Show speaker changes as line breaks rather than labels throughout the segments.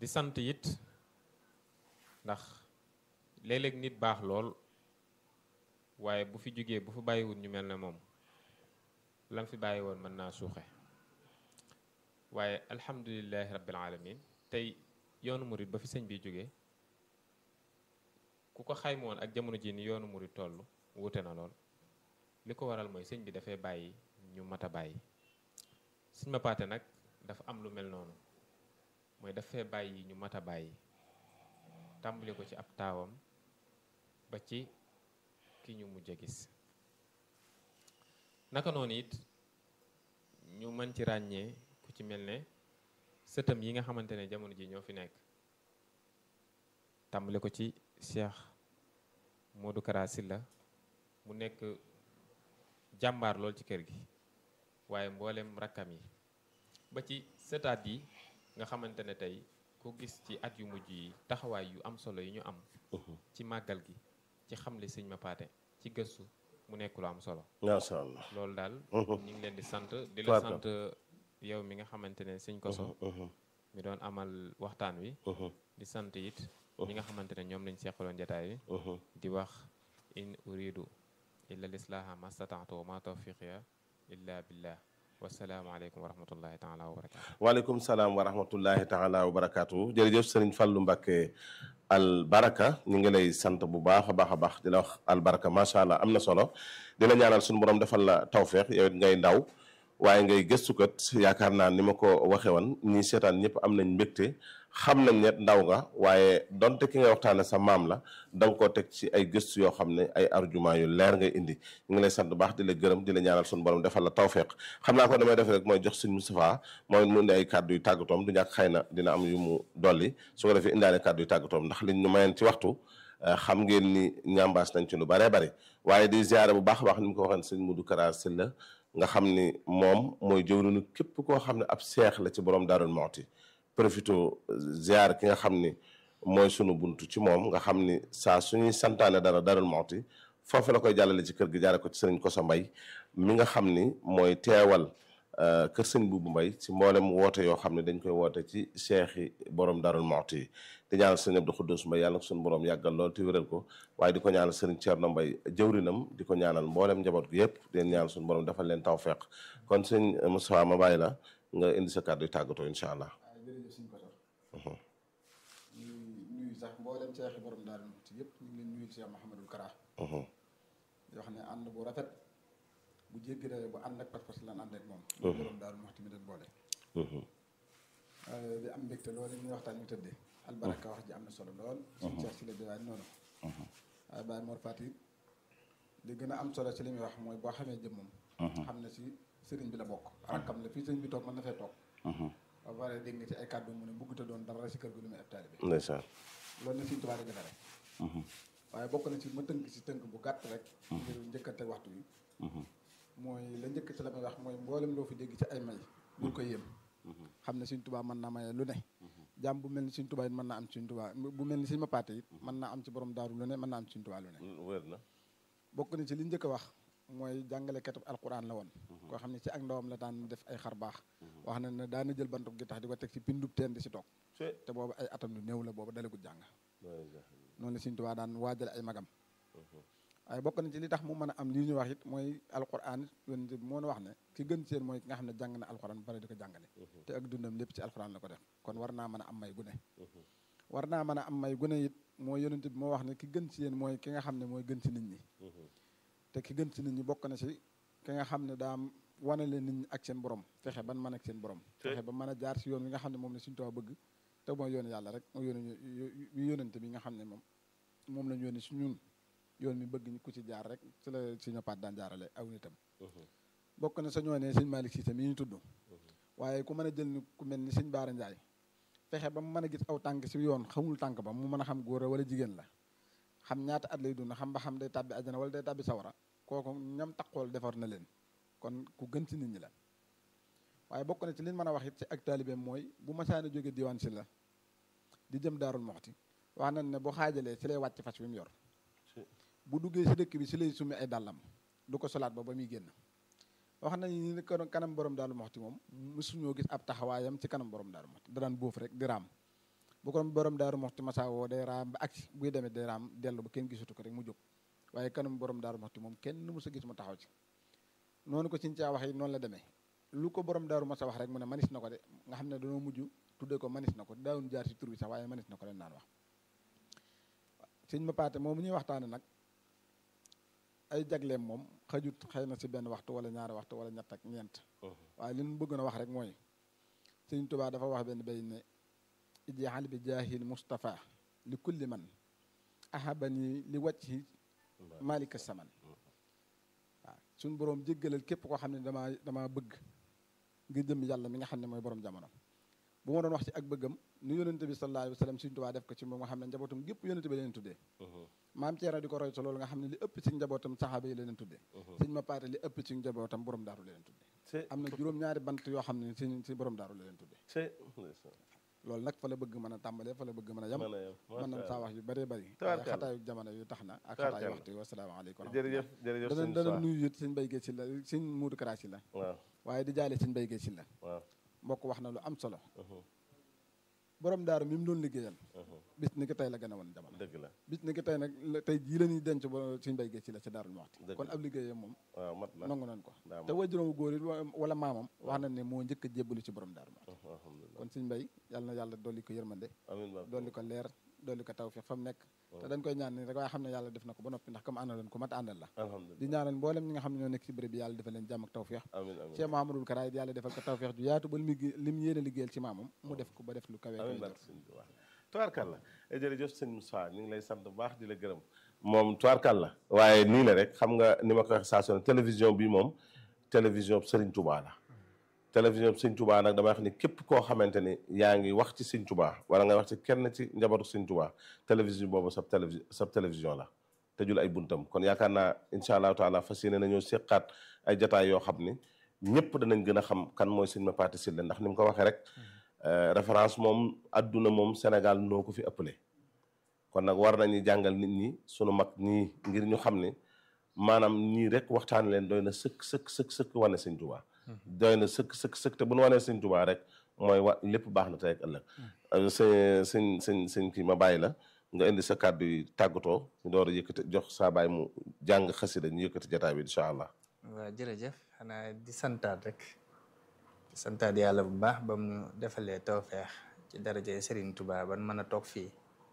di sant it ndax léeg-léeg nit baax lool waaye bu fi jógee bu fi bàyyiwul ñu mel ne moom lam fi bàyyi woon mën naa suuxe waaye alhamdulilahi rabbil alamin tey yoonu murit ba fi sëñ bi jógee ku ko xayma woon ak jamono ji ni yoonu murit toll wuute na lool li ko waral mooy sëñ bi dafay bàyyi ñu mat a bàyyi sëñ ma paate nag dafa am lu mel noonu mooy dafay bàyyi ñu mat a bàyyi tàmbali ko ci ab taawam ba ci ki ñu mujj a gis naka noonu it ñu mën ci ràññee ku ci mel ne sëtam yi nga xamante ne jamono ji ñoo fi nekk tàmbali ko ci Cheikh Modou Kara Sylla mu nekk jàmbaar lool ci kër gi waaye mboolem rakkam yi ba ci sëtaat yi nga xamante ne tey ku gis ci at yu mujj yi taxawaay yu am solo yi ñu am ci màggal gi ci xamle sëñ ma paate ci gëstu mu nekk lu am solo
macha allah
loolu daal ñu ngi leen di sant di la sant yow mi nga xamante ne sëñ koso mi doon amal waxtaan wi di sant it ñi nga xamante ne ñoom lañ seqaloon jataay wi di wax in uridu illa lislaaha mastataatu wa ma tawfiqiya illa billah wasalaamaaleykum wa rahmatullahi taala wa barakatu
waaleykum salaam wa rahmatullahi taala wa barakaatu jërëjëf sëriñ Fallou Mbacké al baraka ñu ngi lay sant bu baax a baax a baax di la wax al baraka macha allah am na solo di la ñaanal suñu borom defal la tawféex yow it ngay ndaw waaye ngay gëstukat yaakaar naa ni ma ko waxe woon ñi seetaan ñëpp am nañ mbégte xam nañ ne ndaw nga waaye donte ki ngay waxtaane sa maam la da nga koo teg ci ay gëstu yoo xam ne ay argument yu leer ngay indi ñu ngi lay sant bu baax di la gërëm di la ñaanal suñu borom defal la tawféex xam naa ko damay def rek mooy jox suñ Moustapha mooy mu indi ay kàddu yu tàggatoom du ñàkk xëy na dina am yu mu dolli su ko defee indaale kàddu yu tàggatoom ndax liñ ñu mayeen ci waxtu xam ngeen ni ñambaas nañ ci lu baree bari waaye di ziare bu baax a baax ni mu ko waxee sëñ Modou Kara Sylla nga xam ni moom mooy jëwriñu képp koo xam ne ab seex la ci borom Daarul Muxti profito ziar ki nga xam ni mooy sunu buntu ci moom nga xam ni saa suñuy santaane dara Daarul Muxti foofu la koy jàllale ci kër gi jaare ko ci sëriñ Koso Mbay mi nga xam ni mooy teewal kër sëñ Buubu Mbay ci mboolem woote yoo xam ne dañ koy woote ci seexi borom Daarul Muxti yi di ñaanal sëriñ Abdou Xuddus Mbay yàlla na ko suñu borom yàggal lool te wéral ko waaye di ko ñaanal sëriñ Ceerno Mbay jëwrinam di ko ñaanal mboolem njaboot gi yëpp di leen ñaanal suñu borom defal leen tawfeex kon sëñ Moustapha ma bàyyi la nga indi sa kàddu yu tàggatoo incha allah.
waaw jërëjëf suñu kotor ñu nuyu sax mboolem seexi borom Daarul Muxti yëpp ñu ngi leen nuyu Cheikh Mouhamadul Kara yoo xam ne ànd bu rafet bu jéggi dayo bu ànd ak pas-pas lan ànd ak moom borom Daarul Muxti mi leen boole di am mbégte loolu ñuy waxtaan ñu tëddee albaraka wax ji am na solo lool suñu Cheikh si la diwaan noonu waaye Baye Mor Fati li gën a am solo ci li muy wax mooy boo xamee jëmmam xam ne si sëriñ bi la bokk rakkam la fii sëriñ bi toog mën na fee toog ba pare dégg nga ci ay kàddu mu ne bëgguta doon dara si kër gi lu muy ab taalibe
ndeysaan
loolu na Sëriñ Tuubaa di defare waaye bokk na ci ma tënk si tënk bu gàtt rek ngir njëkkante waxtu yi mooy la njëkk ci la may wax mooy mboolem loo fi dégg ci ay may bul ko yéem xam ne Sëriñ Tuubaa mën naa maye lu ne jàmm bu mel ni Sëriñ Tuubaa it mën naa am Sëriñ Tuubaa bu mel ni Sëriñ ma paate it mën naa am ci borom daaru lu ne mën naa am Sëriñ Tuubaa lu ne
wér na
bokk na ci li njëkk a wax mooy jàngalekatu alquran la woon koo xam ne ci ak ndawam la daan def ay xar baax wax na ne daana jël bantub gi tax di ko teg ci pindub teen di si toog te boobu ay atam yu néew la boobu dalagut jàng noonu la Sëriñ Tuubaa daan waajale ay magam waaye bokk na ci li tax mu mën a am lii ñu wax it mooy alquran yonent bi moo na wax ne ki gën seen mooy ki nga xam ne jàng na alquran ba pare di ko jàngale te ak dundam lépp ci alquran la ko def kon war naa mën a am may gune war naa mën a am may gune it mooy yonent bi moo wax ne ki gën ci yéen mooy ki nga xam ne mooy gën ci nit ñi te ki gën ci nit ñi bokk na ci ki nga xam ne daa wanale nit ñi ak seen borom fexe ban mën ak seen borom fexe ba mën a jaar si yoon wi nga xam ne moom la Sëriñ Tuubaa bëgg te mooy yoonu yàlla rek mooy yoonu yónente bi nga xam ne moom moom lañ yónni si ñun yoon mi bëgg ku ci jaar rek ci la Sëriñ Paat daan jaarale aw nitam bokk na sa ñoo ne Sëriñ Malick Cissé mi ñu tudd waaye ku mën a jël ni ku mel ni Sëriñ Baara Njaay fexe ba mu mën a gis aw tànk si yoon xamul tànk ba mu mën a xam góor wala jigéen la xam ñaata at lay dund xam ba xam day tàbbi àjjana wala day tàbbi sawara kooku ñam taqool defar na leen kon ku gën ci nit ñi la waaye bokk na ci liñ mën a wax it ci ak taalibeem mooy bu masaana jóge diwaan si la di jëm daarul moxti wax nañ ne bu xaajalee si lay wàcc fas wi mu yor bu duggee si dëkk bi si lay summi ay dàllam du ko solaat ba ba muy génn wax nañ ni kanam borom daarul moxti moom mësuñoo gis ab taxawaayam ci kanam borom daarul moxti da daan bóof rek di raam bu ko borom daaru moxti masa woo day raam ba agsi buy demee day raam dellu ba kenn gisatu ko rek mu jóg waaye kanam borom daaru moxti moom kenn mës a gis mu taxaw ci noonu ko siñ caa wax yi noonu la demee lu ko borom daaru masa wax rek mu ne manis na ko de nga xam ne dañoo mujj tuddee ko manis na ko daawun jaar si tur bi sax waaye manis na ko leen naan wax sëñ ma paate moom ñuy waxtaane nag ay jagleem moom xajut xëy na si benn waxtu wala ñaari waxtu wala ñett ak ñeent waaye li ñu bëgg na wax rek mooy sëñ Tuubaa dafa wax benn bay ne ijaal bi jaahil Mustafa li kulli man ahabani li wajhi malika saman waaw suñ boroom jéggalal képp koo xam ne damaa damaa bëgg ngir jëm yàlla mi nga xam ne mooy borom jamono bu ma doon wax ci ak bëggam nu yónente bi sallallahu alayhi wa sallam Sëriñ Tuubaa def ko ci moom nga xam ne njabootam gépp yónente bi leen tuddee maam Ceerno di ko roy sa loolu nga xam ne li ëpp ci njabootam saxaaba yi leen tuddee sëñ ma paate li ëpp ci njabootam borom daaru leen tuddee am na juróom-ñaari bant yoo xam ne si si borom daaru leen tuddee loolu nag fa la bëgg mën a tàmbalee fa la bëgg mën a yem mën nañ saa wax yu bëree bëri waaye xataayu jamono yu tax na ak xataayu waxtu yi wasalaamaaleykum
jërëjëf jërëjëf
dana dana nuyu it sëñ Baye si la sëñ Muudu Kara si la
waaw
waaye di jaale sëñ Baye si la
waaw
mbokk wax na lu am solo borom daaru mi mu doon liggéeyal bis ni ki tey la gën a woon jamono
dëgg la
bis ni ki tey nag tey jii la ñuy denc ba suñu béy ci la ci daarul waxti kon ab liggéeyam moom
waaw mat na
nangu nañ ko
daa
te wajuróomu góor it wala maamam wax na ne moo njëkk a jébbalu ci borom daarul waxti
alhamdulilah
kon suñu mbéy yàlla na yàlla dolli ko yërmande
amiin ba
dolli ko leer dolli ko tawfeex fa mu nekk te dañ koy ñaan ni rek waaye xam ne yàlla def na ko ba noppi ndax comme àndaloon ko mat àndal la
alhamdulilah
di ñaanal mboolem ñi nga xam ne ñoo nekk ci béréb bi yàlla defal leen jàmm ak tawfeex
amiin amiin
Cheikh Mahamadul Kara it yàlla defal ko tawfeex ju yaatu ba li mu li mu yéene liggéeyal ci maamam mu def ko ba def lu kawe
amiin barke sëñ bi waaw tubaarkàlla jërëjëf sëñ Moussa ñu ngi lay sant bu baax di la gërëm moom tubaarkàlla waaye nii la rek xam nga ni ma ko waxee saa su ne télévision bi moom télévision Serigne Touba la télévision Serigne Touba nag damay wax ni képp koo xamante ni yaa ngi wax ci Serigne Touba wala nga wax ci kenn ci njabootu Serigne Touba télévision boobu sab télévi sab télévision la tëjul ay buntam kon yaakaar naa incha allahu taala fas yéene nañoo seqaat ay jataay yoo xam ni ñëpp danañ gën a xam kan mooy sëñ Mapaté Sylla ndax ni mu ko waxee rek référence moom adduna moom Sénégal noo ko fi ëppale kon nag war nañu jàngal nit ñi sunu mag ñii ngir ñu xam ne maanaam ñii rek waxtaan leen doy na sëkk sëkk sëkk sëkk wane sëñ Tuubaa doy na sëkk sëkk sëkk te bu nu wanee sëñ Tuubaa rek mooy wa lépp baax na tey ak ëllëg sëñ sëñ sëñ sëñ kii ma bàyyi la nga indi sa kàddu yi tàggatoo ñu door a yëkkati jox saa baay mu jàng xasida ñu yëkkati jotaay bi incha allah.
waaw jërëjëf xanaa di santaat rek di santaat yàlla bu baax ba mu defalee tawfeex ci daraja Serigne Touba ban mën a toog fii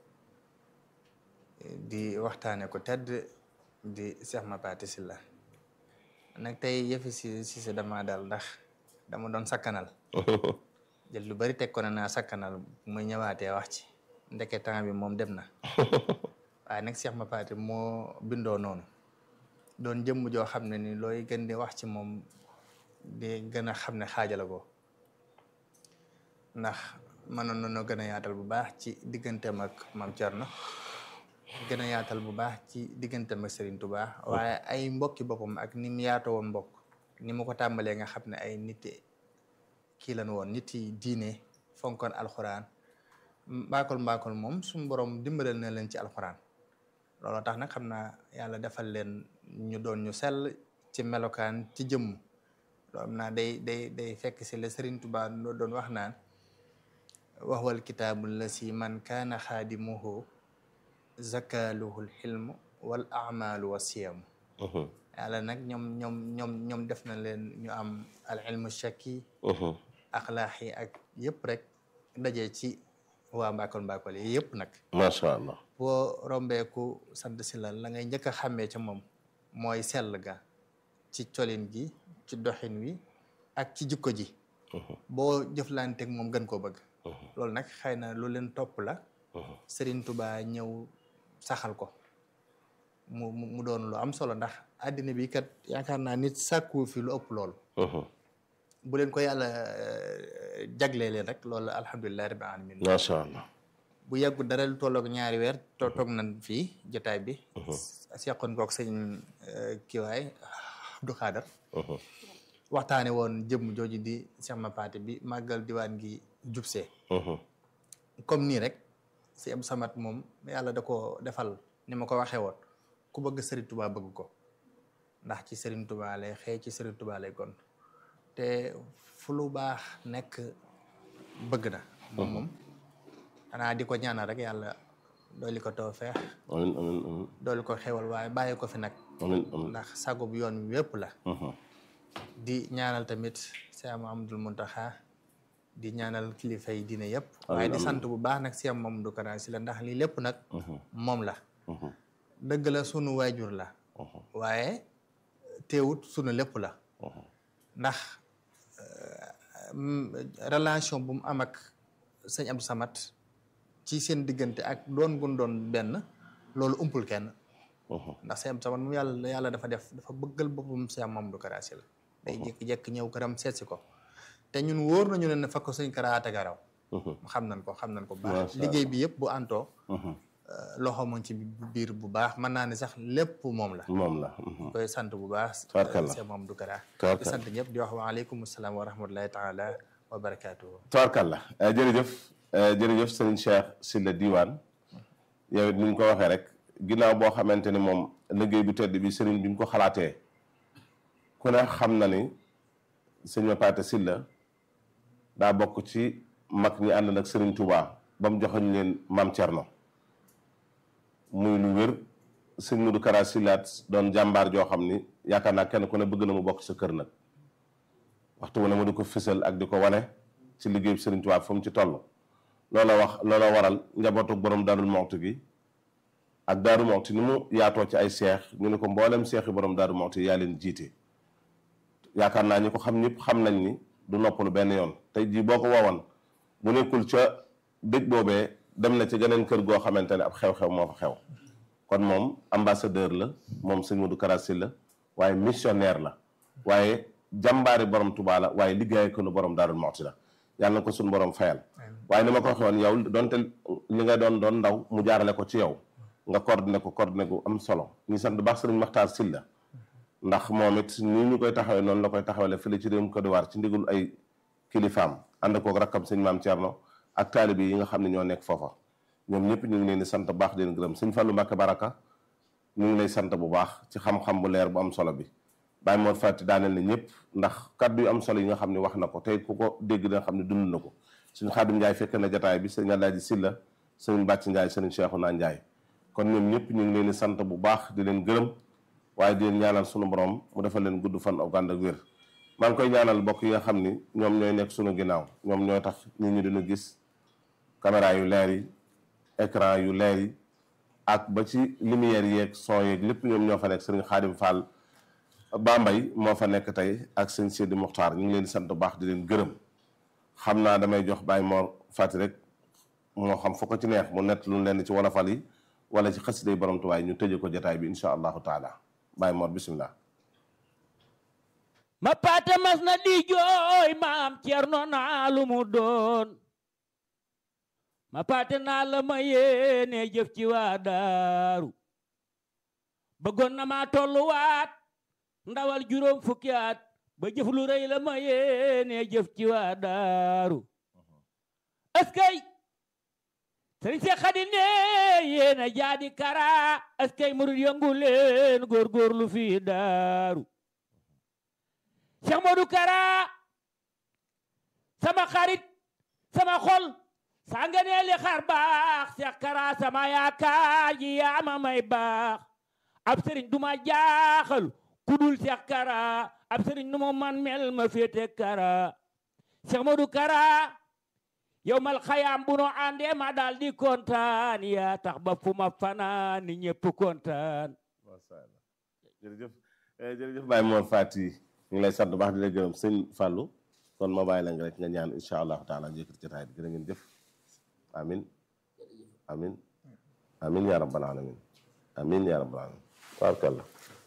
di waxtaane ko tedd di Cheikh Mapaté Sylla nag tey yëfi si si sa dama daal ndax dama doon sakkanal jël lu bari teg ko ne naa sakkanal muy ñëwaatee wax ci ndeke temps bi moom dem na waaye nag Cheikh Mapaté moo bindoo noonu doon jëmm joo xam ne ni looy gën di wax ci moom di gën a xam ne xaajala ko ndax mënoon nañoo gën a yaatal bu baax ci digganteem ak Maam Thierno gën a yaatal bu baax ci digganteem ak Serigne Touba waaye ay mbokki boppam ak ni mu yaatoo woon mbokk ni mu ko tàmbalee nga xam ne ay nit kii lan woon nit yi diine fonkoon alxuraan mbaakol mbaakol moom suñu borom dimbalal na leen ci alxuraan loolu tax nag xam naa yàlla defal leen ñu doon ñu sell ci melokaan ci jëmm loolu naa day day day fekk si la Serigne Touba doon wax naan wax wal kitaabu la si man kaana xaadimuhu zakaluhul xilmu wal amalu wa siyamu yàlla nag ñoom ñoom ñoom ñoom def na leen ñu am al ilmu shakki axlaax yi ak yëpp rek daje ci waa mbaakol mbaakol yi yëpp nag
macha allah
boo rombeeku sant si la la ngay njëkk a xàmmee ca moom mooy sell ga ci colin gi ci doxin wi ak ci jikko ji boo jëflanteeg moom gën koo bëgg loolu nag xëy na lu leen topp la Serigne Touba ñëw saxal ko mu mu doon lu am solo ndax àddina bi kat yaakaar naa nit sàkku fi lu ëpp loolu bu leen ko yàlla jaglee leen rek loolu alhamdulilah rabbil alamin
macha allah
bu yàggu dara lu tolloog ñaari weer to toog nañ fii jotaay bi seqoon kook sëñ kiwaay Abdou Khadar waxtaane woon jëmm jooju di Cheikh Mapaté bi màggal diwaan gi jubsee comme nii rek si Abdou Samad moom yàlla da ko defal ni ma ko waxee woon ku bëgg Serigne Touba bëgg ko ndax ci Serigne Touba lay xëy ci Serigne Touba lay gon te fu lu baax nekk bëgg na moom moom xanaa di ko ñaanal rek yàlla dooli ko tawfeex
amin amin amin
dooli ko xewal waaye bàyyi ko fi nag
amin amin
ndax sagub yoon wi wépp la
Mhm.
di ñaanal tamit Cheikh Mahamadul Muntaxa di ñaanal kilifa yi diine yëpp
Amiin,
waaye di
amiin.
sant bu baax nag Cheikh Mamadou Kara Sylla ndax lii lépp nag moom la
Mhm.
dëgg la sunu waajur la
Mhm.
waaye teewut sunu lépp la
Mhm.
ndax euh, mm, relation bu mu am ak sëñ Abdou Samad ci seen diggante ak doon gun doon benn loolu umpul kenn
Mhm.
ndax sëñ Abdou Samad mu yàlla yàlla dafa def dafa bëggal boppam Cheikh Mamadou Kara Sylla day jékki-jékki ñëw këram seetsi ko te ñun wóor nañu ne ne fa ko sëñ Kara tegaraw
Mhm.
xam nañ ko xam nañ ko bu
Masha
baax liggéey bi yëpp bu antoo
Mhm.
loxo moom ci biir bu baax mën naa ne sax lépp moom la
moom la Mhm.
koy sant bu baax
Tabarkalla.
Cheikh Mamadou Kara di
Tabarkalla.
sant ñëpp di wax waaleykum salaam wa rahmatullahi taala wa barakaatuhu
tabarkalla Eh, jërëjëf eh, jërëjëf sëriñ Cheikh Sylla Diwane yow it ni ñu ko waxee rek ginnaaw boo xamante ni moom liggéey bu tedd bi sëriñ bi ñu ko xalaatee ku ne xam na ni sëñ Mapaté Sylla daa bokk ci mag ñi ànd nag sëriñ Touba ba mu joxoñ leen maam Thierno muy lu wér sëñ Modou Kara Sylla doon jàmbaar joo xam ni yaakaar naa kenn ku ne bëgg na mu bokk sa kër nag waxtu wu ne mu di ko fësal ak di ko wane ci liggéey bi Sëriñ Tuubaa fu mu ci toll loola wax loola waral njabootu borom Daarul Muxti gi ak Daaru Muxti ni mu yaatoo ci ay seex ñu ne ko mboolem seex yi borom Daaru Muxti yaa leen jiite yaakaar naa ñi ko xam ñëpp xam nañ ni du noppalu benn yoon tey jii boo ko woowoon bu nekkul ca dëj boobee dem na ci geneen kër goo xamante ne ab xew-xew moo fa xew kon moom ambassadeur la moom sëñ Modou Kara Sylla waaye missionnaire la waaye jàmbaari borom Tuubaa la waaye liggéey ko nu borom Daarul Muxti la yàlla na ko suñu borom fayal waaye ni ma ko waxee woon yow donte li nga doon doon ndaw mu jaarale ko ci yow nga coordonné ko coordonné gu am solo ñu sant bu baax sëriñ Maxtaar Sylla ndax moom it nii ñu koy taxawee noonu la koy taxawale fële ci réewum Côte d'Ivoire ci ndigul ay kilifaam ànd koog rakkam sëñ maam Thierno ak taalibe yi nga xam ne ñoo nekk foofa ñoom ñëpp ñu ngi leen di sant bu baax di leen gërëm sëñ Fallou Mbacke Baraka ñu ngi lay sant bu baax ci xam-xam bu leer bu am solo bi Baye Mor Fati daaneel na ñëpp ndax kaddu yu am solo yi nga xam ne wax na ko tey ku ko dégg da nga xam ne dund na ko suñu Xaadim Njaay fekk na jataay bi sëñ Alaaji Sylla sëñ Bàcc Njaay sëñ Cheikhouna Njaay kon ñoom ñëpp ñu ngi leen di sant bu baax di leen gërëm waaye di leen ñaanal sunu borom mu defal leen gudd fan ak ànd ak wér maa ngi koy ñaanal bokk yi nga xam ni ñoom ñooy nekk sunu ginnaaw ñoom ñooy tax nit ñi dina gis caméra yu leer yi écran yu leer yi ak ba ci lumière yeeg son yeeg lépp ñoom ñoo fa nekk sëriñ Xaadim Fall Bambay moo fa nekk tey ak sëñ Sidi Muxtaar ñu ngi leen di sant bu baax di leen gërëm xam naa damay jox Baye Mor Fati rek moo xam fu ko ci neex mu nett lu leen ci wolofal yi wala ci xasiday borom tuwaay ñu tëje ko jotaay bi insha allahu taala Baye Mor bisimilah.
ma paate mas na di jooy maam Cerno naa lu mu doon ma paate naa la ma yéene jëf ci waa daaru bëggoon na maa tolluwaat ndawal juróom fukki at ba jëf lu rëy la ma yéene jëf ci waa daaru eskay sëriñ se xadi ne yéena jaadi kara eskay murid yëngu leen góorgóorlu fii daaru Cheikh Modou Kara sama xarit sama xol saa nga nee li xar baax Cheikh Kara sama yaakaar ji yaa ma may baax ab sëriñ duma jaaxal ku dul Cheikh Kara ab sëriñ nu mu man mel ma féete Kara Cheikh Modou Kara yow mal xayaam bu no àndee ma daal di kontaan yaa tax ba fu ma fanaan ni ñëpp kontaan
macha allah jërëjëf jërëjëf Baye Mor Fati ñu ngi lay sant bu baax di la gërëm sëñ Fallou kon ma bàyyi la nga rek nga ñaan incha allahu taala njëkkati jotaay bi gërë ngeen jëf amin amin amin ya rabbal alamin amin ya rabbal alamin tabarkalla